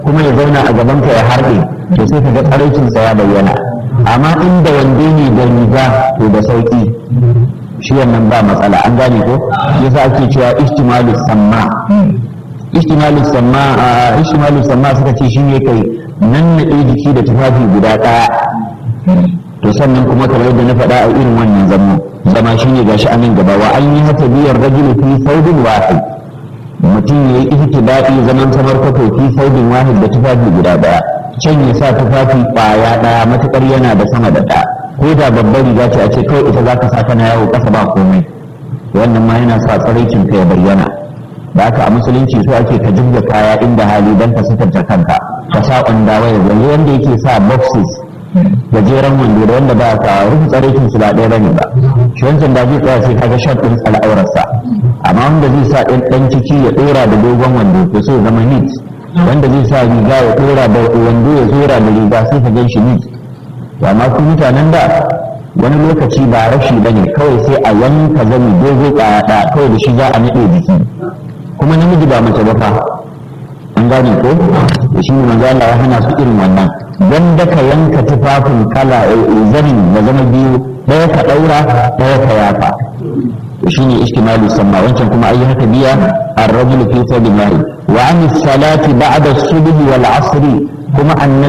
kuma ya zauna a gaban ka ya harɗe to sai ka ga tsaraicinsa ya bayyana amma inda wande ne da riga to da sauki shi wannan ba matsala an gane ko yasa ake cewa ihtimalu samma ihtimalu samma ihtimalu samma suka ce shine kai nan na jiki da tufafi guda ɗaya to sannan kuma kamar yadda na faɗa a irin wannan zama zama shine gashi a nan gaba wa an yi hata biyar rajulu fi saudin wahid mutum ya yi ihtida'i zaman samar kwato fi saudin wahid da tufafi guda ɗaya can ya sa tufafi ƙwaya ɗaya matuƙar yana da sama da ɗaya ko da babbar riga ce a ce kawai ita za ka sa kana yawo ƙasa ba komai wannan ma yana sa tsaraicin ka ya bayyana da haka a musulunci so ake ka jibga kaya inda hali don ka sitarta kanka ka sa ƙwanda waya yanzu wanda yake sa boxes gajeren wando da wanda ba ka rufe tsaraikin su ba ɗaya bane ba shi wancan da zai tsaya sai kaga shot ɗin al'aurarsa amma wanda zai sa ɗan ɗan ciki ya ɗora da dogon wando to sai ya zama neat wanda zai sa riga ya ɗora da wando ya zora da riga sai ka gan shi neat to amma ku mutanen da wani lokaci ba rashi ba ne kawai sai a yanka zani dogo ɗaya kawai da shi za a naɗe jiki kuma namiji ba mace ba fa an gane ko da shi ne manzo Allah ya hana su irin wannan dan da ka yanka tufafin kala zanin da zama biyu ɗaya ka ɗaura ɗaya ka yafa to shine ishtimalu samma wancan kuma ayi haka biya ar-rajulu fi thawbin wahid wa an salati ba'da as-subh wal 'asr kuma annabi